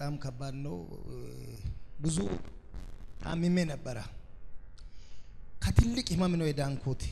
በጣም ከባድ ነው። ብዙ ታምሜ ነበረ። ከትልቅ ህመም ነው የዳንኩት።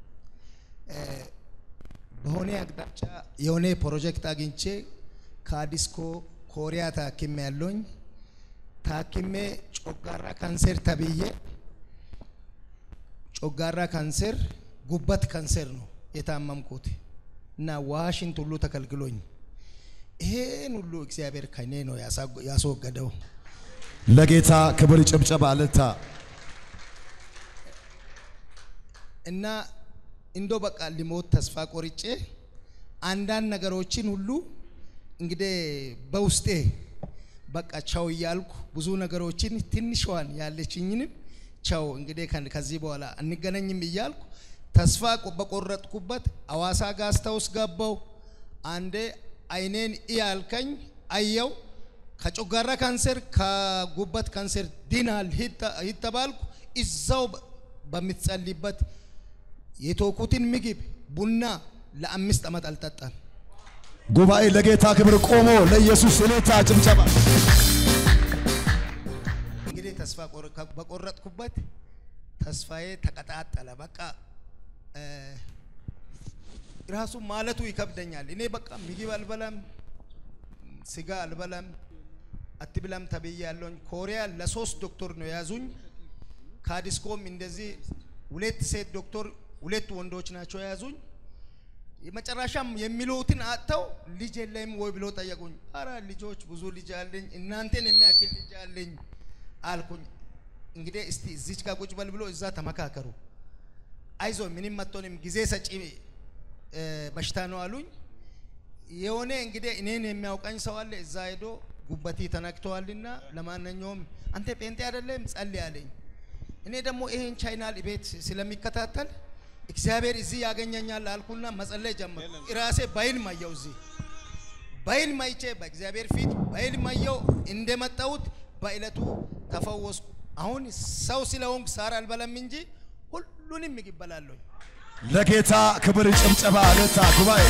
በሆነ አቅጣጫ የሆነ ፕሮጀክት አግኝቼ ከአዲስኮ ኮሪያ ታክሜ ያለኝ ታክሜ ጮጋራ ካንሰር ተብዬ ጮጋራ ካንሰር ጉበት ካንሰር ነው የታመምኩት እና ዋሽንት ሁሉ ተከልክሎኝ ይሄን ሁሉ እግዚአብሔር ከኔ ነው ያስወገደው። ለጌታ ክብር ጭብጨባ እልልታ። እና እንዶ በቃ ሊሞት ተስፋ ቆርጬ አንዳንድ ነገሮችን ሁሉ እንግዲህ በውስጤ በቃ ቻው እያልኩ ብዙ ነገሮችን ትንሿን ያለችኝንም ቻው እንግዲህ ከዚህ በኋላ አንገናኝም እያልኩ ተስፋ በቆረጥኩበት አዋሳ ጋስታውስ ገባው። አንዴ አይኔን እያልከኝ አየው። ከጮጋራ ካንሰር ከጉበት ካንሰር ድናል ይተባልኩ እዛው በምትጸልይበት የተወኩትን ምግብ ቡና ለአምስት ዓመት አልጠጣም። ጉባኤ ለጌታ ክብር ቆሞ ለኢየሱስ እልልታ ጭብጨባ። እንግዲህ ተስፋ በቆረጥኩበት ተስፋዬ ተቀጣጠለ። በቃ ራሱ ማለቱ ይከብደኛል። እኔ በቃ ምግብ አልበላም፣ ስጋ አልበላም፣ አትብላም ተብዬ ያለውኝ ኮሪያ ለሶስት ዶክተር ነው የያዙኝ። ከአዲስኮም እንደዚህ ሁለት ሴት ዶክተር ሁለት ወንዶች ናቸው የያዙኝ። የመጨረሻም የሚሉትን አጥተው ልጅ የለም ወይ ብሎ ጠየቁኝ። አረ ልጆች ብዙ ልጅ አለኝ፣ እናንተን የሚያክል ልጅ አለኝ አልኩኝ። እንግዲህ እስቲ እዚች ጋር ቁጭ በል ብሎ እዛ ተመካከሩ። አይዞ ምንም መጥቶንም ጊዜ ሰጪ በሽታ ነው አሉኝ። የሆነ እንግዲህ እኔን የሚያውቀኝ ሰው አለ እዛ ሄዶ ጉበቴ ተነክተዋልና ለማንኛውም አንተ ጴንጤ አይደለም ጸልይ አለኝ። እኔ ደግሞ ይሄን ቻይናል ቤት ስለሚከታተል እግዚአብሔር እዚህ ያገኘኛል አልኩና መጸለይ ጀመርኩ። ራሴ በይል ማየው እዚህ በይል ማይቼ በእግዚአብሔር ፊት በይል ማየው እንደመጣሁት በእለቱ ተፈወስኩ። አሁን ሰው ስለሆንኩ ሳር አልበላም እንጂ ሁሉንም ምግብ እበላለሁ። ለጌታ ክብር ጭብጨባ እልልታ። ጉባኤ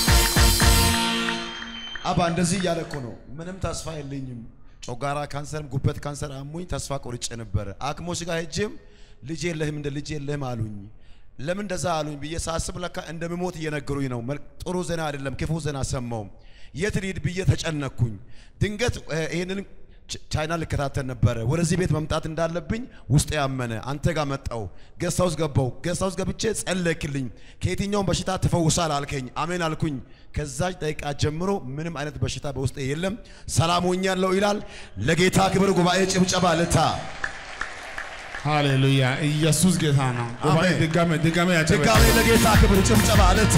አባ እንደዚህ እያለ እኮ ነው። ምንም ተስፋ የለኝም። ጮጋራ ካንሰርም ጉበት ካንሰር አሞኝ ተስፋ ቆርጬ ነበረ። አክሞች ጋር ሄጄም ልጅ የለህም እንደ ልጅ የለህም አሉኝ። ለምን እንደዛ አሉኝ ብዬ ሳስብ ለካ እንደምሞት እየነገሩኝ ነው። ጥሩ ዜና አይደለም፣ ክፉ ዜና ሰማው። የት ልሂድ ብዬ ተጨነኩኝ። ድንገት ይህንን ቻይና ልከታተል ነበረ። ወደዚህ ቤት መምጣት እንዳለብኝ ውስጥ ያመነ አንተ ጋር መጣው። ገስት ሃውስ ገባው። ገስት ሃውስ ገብቼ ጸለይክልኝ። ከየትኛውም በሽታ ትፈውሳል አልከኝ። አሜን አልኩኝ። ከዛች ደቂቃ ጀምሮ ምንም አይነት በሽታ በውስጤ የለም፣ ሰላም ሆኛለሁ ይላል። ለጌታ ክብር ጉባኤ ጭብጨባ ልታ ሃሌሉያ ኢየሱስ ጌታ ነው። ጉባኤ አሜን። ድጋሜ ድጋሜ ያጨበጭ ድጋሜ ለጌታ ክብር ጭብጨባ ልታ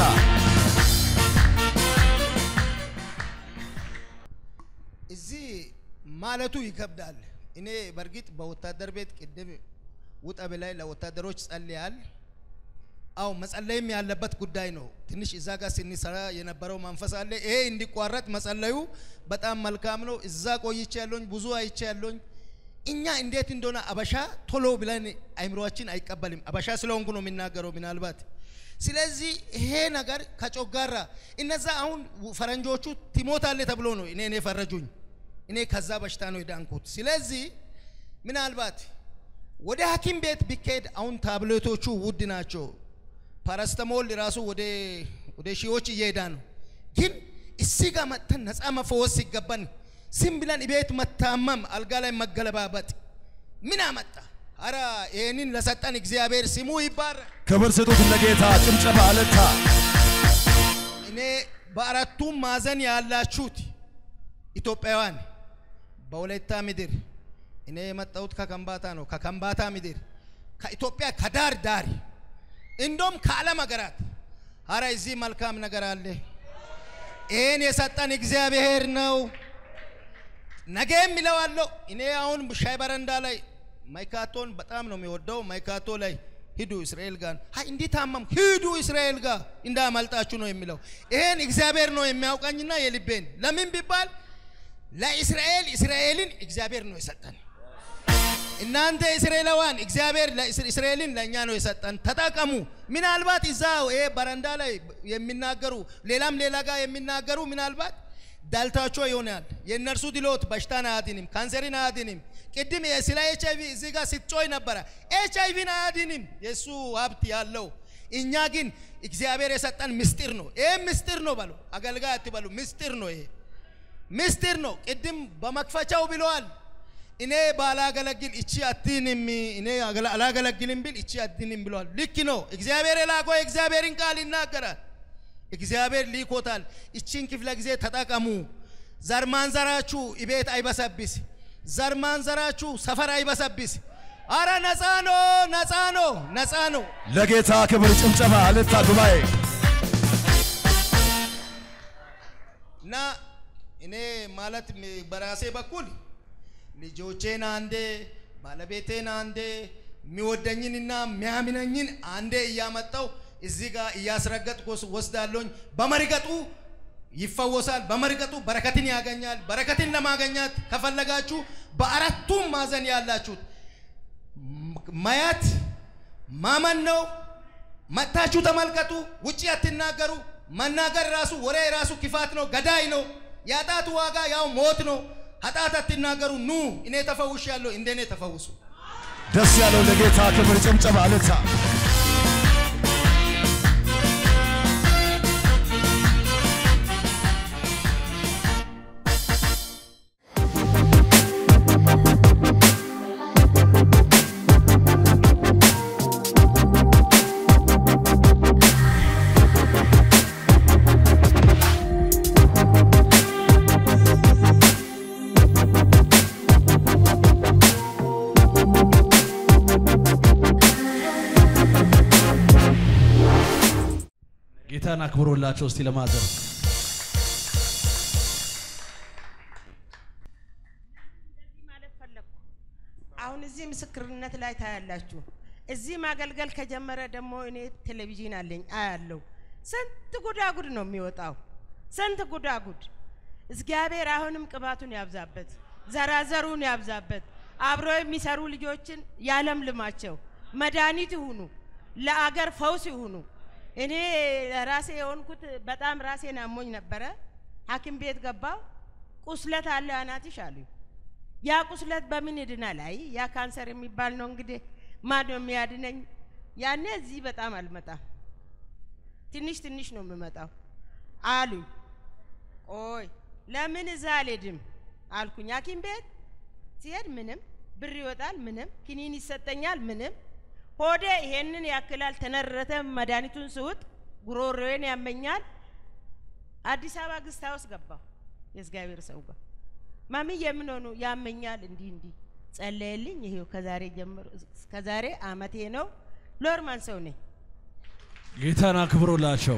እዚህ ማለቱ ይከብዳል። እኔ በእርግጥ በወታደር ቤት ቅድም ውጣ ብላይ ለወታደሮች ጸልያል። አው መጸለይም ያለበት ጉዳይ ነው። ትንሽ እዛ ጋር ስንሰራ የነበረው መንፈስ አለ። ይሄ እንዲቋረጥ መጸለዩ በጣም መልካም ነው። እዛ ቆይቼ ያለኝ ብዙ አይቼ ያለኝ እኛ እንዴት እንደሆነ አበሻ ቶሎ ብለን አይምሮአችን አይቀበልም። አበሻ ስለሆንኩ ነው የሚናገረው ምናልባት። ስለዚህ ይሄ ነገር ከጮጋራ እነዛ አሁን ፈረንጆቹ ትሞታለ ተብሎ ነው እኔ እኔ ፈረጁኝ። እኔ ከዛ በሽታ ነው የዳንኩት። ስለዚህ ምናልባት ወደ ሐኪም ቤት ቢካሄድ አሁን ታብሌቶቹ ውድ ናቸው። ፓራስተሞል ራሱ ወደ ወደ ሺዎች እየሄዳ ነው። ግን እዚህ ጋር መጥተን ነፃ መፈወስ ሲገባን ዝም ብለን ቤት መታመም፣ አልጋ ላይ መገለባበጥ ምን አመጣ? አረ ይህንን ለሰጠን እግዚአብሔር ስሙ ይባረክ። ክብር ስጡት ለጌታ ጭብጨባ ልታ እኔ በአራቱም ማዕዘን ያላችሁት ኢትዮጵያውያን በወላይታ ምድር እኔ የመጣሁት ከከምባታ ነው። ከከምባታ ምድር ከኢትዮጵያ ከዳር ዳር እንደውም ከዓለም ሀገራት አረ እዚህ መልካም ነገር አለ። ይህን የሰጠን እግዚአብሔር ነው። ነገም ይለዋለሁ። እኔ አሁን ሻይ በረንዳ ላይ ማይካቶን በጣም ነው የሚወደው። ማይካቶ ላይ ሂዱ እስራኤል ጋር አይ እንዲህ ታመምኩ ሂዱ እስራኤል ጋር እንዳመልጣችሁ ነው የሚለው። ይሄን እግዚአብሔር ነው የሚያውቀኝና የልቤን ለምን ቢባል ለእስራኤል እስራኤልን እግዚአብሔር ነው የሰጠን። እናንተ እስራኤላውያን እግዚአብሔር ለእስራ- እስራኤልን ለእኛ ነው የሰጠን፣ ተጠቀሙ። ምናልባት እዛ ይሄ በረንዳ ላይ የሚናገሩ ሌላም ሌላ ጋር የሚናገሩ ምናልባት ዳልታቸው ይሆናል። የእነርሱ ድሎት በሽታን አያድንም፣ ካንሰርን አያድንም። ቅድም ስለ ኤች አይቪ እዚህ ጋር ስትጮይ ነበረ። ኤች አይቪን አያድንም የእሱ ሀብት ያለው እኛ ግን እግዚአብሔር የሰጠን ምስጢር ነው። ይሄ ምስጢር ነው በሉ፣ አገልጋይ አትበሉ። ምስጢር ነው ይሄ ምስጢር ነው። ቅድም በመክፈቻው ብለዋል። እኔ ባላገለግል እቺ አትንም፣ እኔ አላገለግልም ብል እቺ አትንም ብለዋል። ልክ ነው። እግዚአብሔር የላከው የእግዚአብሔርን ቃል ይናገራል። እግዚአብሔር ሊኮታል። እቺን ክፍለ ጊዜ ተጠቀሙ። ዘር ማንዘራችሁ ቤት አይበሰብስ። ዘር ማንዘራችሁ ሰፈር አይበሰብስ። አረ ነፃ ነው፣ ነፃ ነው፣ ነፃ ነው። ለጌታ ክብር ጭብጨባ እልልታ ጉባኤ እና እኔ ማለት በራሴ በኩል ልጆቼን አንዴ ባለቤቴን አንዴ የሚወደኝንና የሚያምነኝን አንዴ እያመጣው እዚህ ጋር እያስረገጥኩ ወስዳለሁኝ። በመርገጡ ይፈወሳል። በመርገጡ በረከትን ያገኛል። በረከትን ለማገኘት ከፈለጋችሁ በአራቱም ማዕዘን ያላችሁት ማየት ማመን ነው። መጥታችሁ ተመልከቱ። ውጪ አትናገሩ። መናገር ራሱ ወሬ ራሱ ክፋት ነው፣ ገዳይ ነው። የኃጢአት ዋጋ ያው ሞት ነው። ኃጢአት አትናገሩ። ኑ እኔ ተፈውሻለሁ፣ እንደኔ ተፈውሱ። ደስ ያለው ለጌታ ክብር ጭብጨባ እልልታ ጌታን አክብሮላቸው እስቲ ለማዘር ማለት ፈለግኩ። አሁን እዚህ ምስክርነት ላይ ታያላችሁ። እዚህ ማገልገል ከጀመረ ደግሞ እኔ ቴሌቪዥን አለኝ አያለው። ስንት ጉዳጉድ ነው የሚወጣው፣ ስንት ጉዳጉድ። እግዚአብሔር አሁንም ቅባቱን ያብዛበት፣ ዘራዘሩን ያብዛበት። አብሮ የሚሰሩ ልጆችን ያለምልማቸው፣ መድኃኒት ይሁኑ፣ ለአገር ፈውስ ይሁኑ። እኔ ራሴ የሆንኩት በጣም ራሴን አሞኝ ነበረ። ሐኪም ቤት ገባው። ቁስለት አለ አናትሽ አሉኝ። ያ ቁስለት በምን ይድናል? አይ ያ ካንሰር የሚባል ነው እንግዲህ ማን ነው የሚያድነኝ? ያኔ እዚህ በጣም አልመጣም፣ ትንሽ ትንሽ ነው የምመጣው አሉኝ። ቆይ ለምን እዛ አልሄድም አልኩኝ። ሐኪም ቤት ሲሄድ ምንም ብር ይወጣል፣ ምንም ክኒን ይሰጠኛል፣ ምንም ሆዴ ይሄንን ያክላል ተነረተ። መድኃኒቱን ስውጥ ጉሮሮዬን ያመኛል። አዲስ አበባ ግስት ሃውስ ገባሁ የእግዚአብሔር ሰው ጋር ማሚ የምን ሆኑ ያመኛል፣ እንዲህ እንዲህ ጸለየልኝ። ይሄው ከዛሬ ጀምሮ ከዛሬ አመቴ ነው። ሎርማን ሰው ነኝ። ጌታን አክብሮላቸው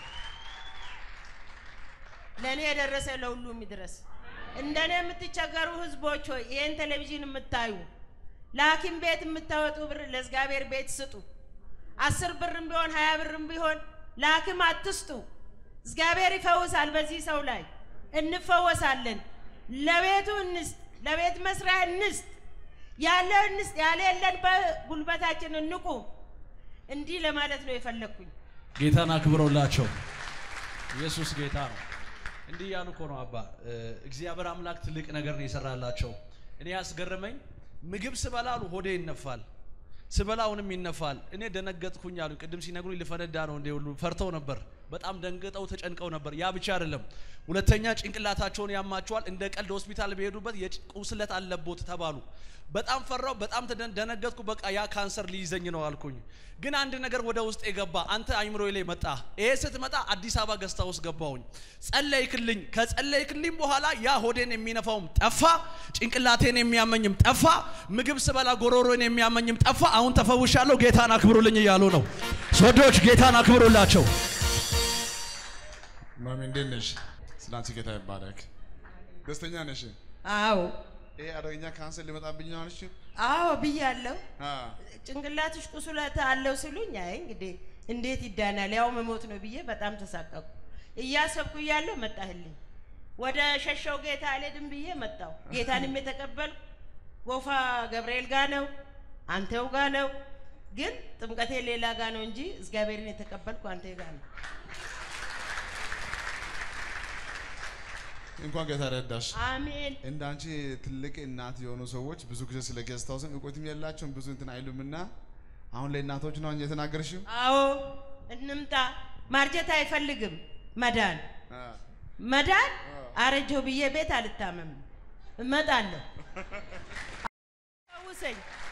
ለእኔ የደረሰ ለሁሉም ይድረስ። እንደኔ የምትቸገሩ ህዝቦች ሆይ ይህን ቴሌቪዥን የምታዩ ለሐኪም ቤት የምታወጡ ብር ለእግዚአብሔር ቤት ስጡ። አስር ብርም ቢሆን ሀያ ብርም ቢሆን ለሐኪም አትስጡ። እግዚአብሔር ይፈውሳል። በዚህ ሰው ላይ እንፈወሳለን። ለቤቱ እንስጥ፣ ለቤት መስሪያ እንስጥ፣ ያለ እንስጥ፣ ያለ የለን በጉልበታችን እንቁም። እንዲህ ለማለት ነው የፈለግኩኝ። ጌታን አክብሮላቸው ኢየሱስ ጌታ ነው። እንዲህ ያሉ እኮ ነው አባ እ፣ እግዚአብሔር አምላክ ትልቅ ነገር ነው የሰራላቸው። እኔ ያስገረመኝ ምግብ ስበላ አሉ ሆዴ ይነፋል፣ ስበላ አሁንም ይነፋል። እኔ ደነገጥኩኝ አሉ። ቅድም ሲነግሩኝ ልፈነዳ ነው እንደ ሁሉ ፈርተው ነበር። በጣም ደንግጠው ተጨንቀው ነበር። ያ ብቻ አይደለም፣ ሁለተኛ ጭንቅላታቸውን ያማቸዋል። እንደ ቀልድ ሆስፒታል በሄዱበት የቁስለት አለቦት ተባሉ። በጣም ፈራው፣ በጣም ተደን- ደነገጥኩ። በቃ ያ ካንሰር ሊይዘኝ ነው አልኩኝ። ግን አንድ ነገር ወደ ውስጥ የገባ አንተ አይምሮ ላይ መጣ። ይሄ ስትመጣ አዲስ አበባ ገዝታ ውስጥ ገባሁኝ። ጸለይክልኝ። ከጸለይክልኝ በኋላ ያ ሆዴን የሚነፋውም ጠፋ፣ ጭንቅላቴን የሚያመኝም ጠፋ፣ ምግብ ስበላ ጎሮሮን የሚያመኝም ጠፋ። አሁን ተፈውሻለሁ። ጌታን አክብሩልኝ እያሉ ነው። ሶዶች ጌታን አክብሩላቸው። ማሚ እንዴት ነሽ? ስላንቺ ጌታ ይባረክ። ደስተኛ ነሽ? አዎ ይሄ አደገኛ ካንሰር ሊመጣብኝ ነው አልሽ? አዎ ብያለሁ። አ ጭንቅላትሽ ቁስለት አለው ሲሉኝ፣ አይ እንግዲህ እንዴት ይዳናል ያው መሞት ነው ብዬ በጣም ተሳቀቁ። እያሰብኩ እያለሁ መጣህልኝ። ወደ ሸሸው ጌታ አልሄድም ብዬ መጣሁ። ጌታንም የተቀበልኩ ጎፋ ገብርኤል ጋ ነው፣ አንተው ጋ ነው። ግን ጥምቀቴ ሌላ ጋ ነው እንጂ እግዚአብሔርን የተቀበልኩ አንተ ጋ ነው። እንኳን ጌታ ረዳሽ። አሜን። እንደ አንቺ ትልቅ እናት የሆኑ ሰዎች ብዙ ጊዜ ስለ ጌስት ሃውስም እውቀትም የላቸውም ብዙ እንትን አይሉምና አሁን ለእናቶች ነው የተናገርሽው። አዎ እንምጣ። ማርጀት አይፈልግም መዳን አ፣ መዳን አረጀው ብዬ ቤት አልታመምም፣ እመጣለሁ። ፈውሰኝ